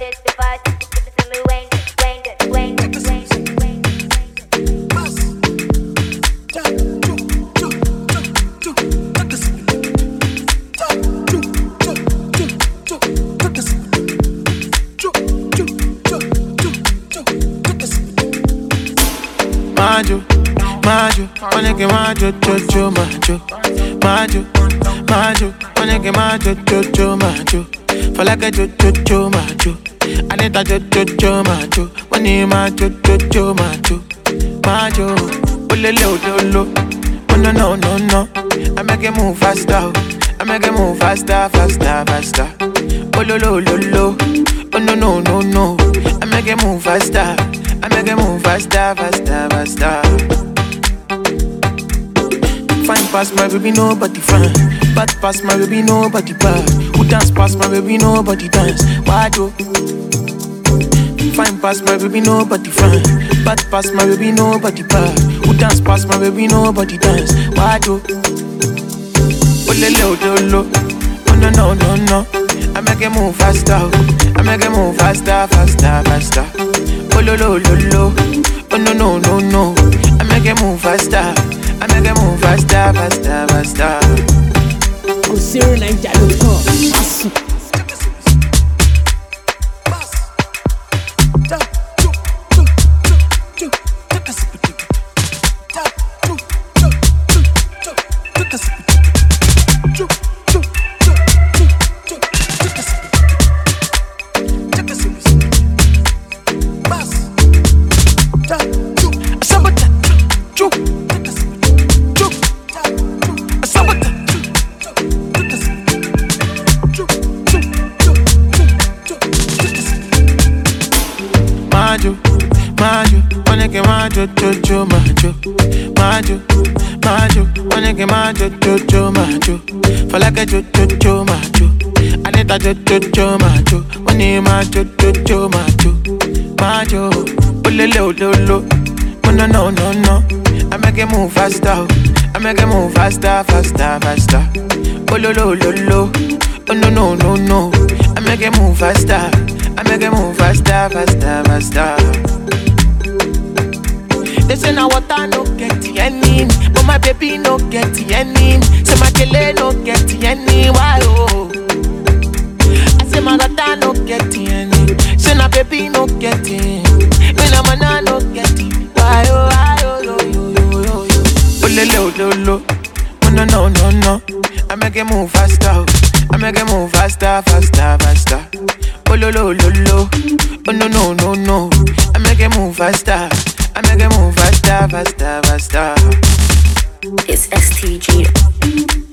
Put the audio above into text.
this device. Give me Wayne, Wayne, Wayne, Wayne, Wayne. Majo, majo, onege majo, jojo, majo, majo, majo, onege majo, jojo, majo. For like a jojo, jojo, majo. Anita jojo, jojo, majo. Money majo, jojo, majo, majo. Olele ololo, oh no no no no. I make it move faster, oh. I make it move faster, faster, faster. Ololo ololo, oh no no no no. I make it move faster. I make it move faster, faster, faster. Fine past my baby, nobody fine. Bad past my baby, nobody bad. Who dance past my baby, nobody dance. Why do? Fine past my baby, nobody fine. Bad past my baby, nobody bad. Who dance past my baby, nobody dance. Why do? Olele odolo, oh no no no no. I make it move faster, oh. I make it move faster, faster, faster. Oh lo lo lo lo, oh no no no no. I make it move faster, I make it move faster, faster, faster. kò sí orin naija ló kàn á sùn. Majo, majo, onege majo, jojo, majo, majo, majo, onege majo, jojo, majo. For like a jojo, jojo, majo. Anita jojo, jojo, majo. Money majo, jojo, majo, majo. Olele ololo, oh no no no no. I make it move faster, oh. I make it move faster, faster, faster. Ololo ololo, oh no no no no. I make it move faster. I make it move faster, faster, faster. They say now water no get any, but my baby no get any. Say my kele no get any, why oh? I say my daughter no get any, say my baby no get any. Me na mana no get it, why oh, why oh, yo yo yo yo yo. Oh le le oh lo lo, oh no no no no. I make it move faster, oh. I make it move faster, faster, faster. Oh lo lo lo lo, oh no no no no. I make it move faster, I make it move faster, faster, faster. It's STG.